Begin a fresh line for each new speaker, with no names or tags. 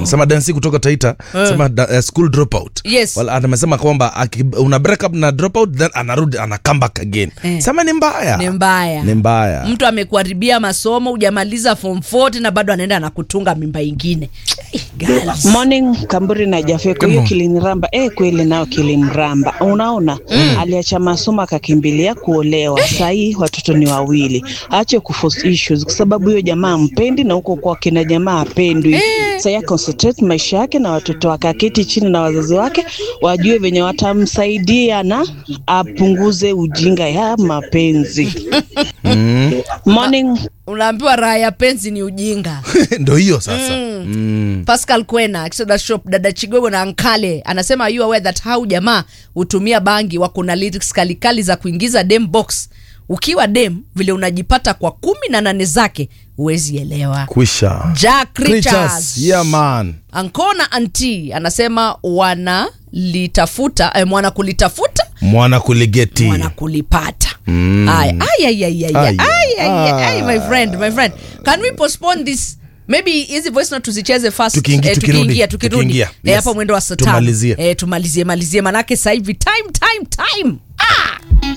Anasema dansi kutoka Taita, anasema da, uh, school dropout.
Yes.
Well, anasema kwamba aki- una break up na dropout then anarudi ana come back again.
Eh.
Sema ni mbaya.
ni mbaya
Ni mbaya.
mtu amekuharibia masomo hujamaliza form 4 na bado anaenda na kutunga mimba ingine Eh, girls.
Morning Kamburi na Jafeko, hiyo kiliniramba eh, kweli nao kiliniramba. Unaona mm. aliacha masomo akakimbilia kuolewa. Sahii watoto ni wawili, aache kuforce issues kwa sababu hiyo jamaa mpendi na huko kwa kina jamaa apendwi. Sasa concentrate maisha yake na watoto wake, aketi chini na wazazi wake wajue venye watamsaidia na apunguze ujinga ya mapenzi. Morning
unaambiwa raha ya penzi ni ujinga
Ndio hiyo sasa. Mm.
pascal kwena kisoda shop dada chigogo na ankale anasema are you aware that hau jamaa hutumia bangi wako na lyrics kalikali za kuingiza dem box ukiwa dem vile unajipata kwa kumi na nane zake huwezi elewa
Kwisha.
Jack
Creatures.
Richards.
Yeah man.
ankona anti anasema wanalitafuta eh, mwana kulitafuta
Mwana kuligeti.
mwana kulipata Aya, ay, ay, ay, ay,
Ay,
ay, ay, ay, ay, my
ah.
friend my friend can we postpone this maybe hizi voice note tuzicheze fast
Tukiingi-
eh,
tukirudi.
tukiingia tukirudi
Tukiingia.
eh,
Yes.
hapa mwendo wa saa tano
Tumalizie.
eh, tumalizie malizie manake sasa hivi time time time ah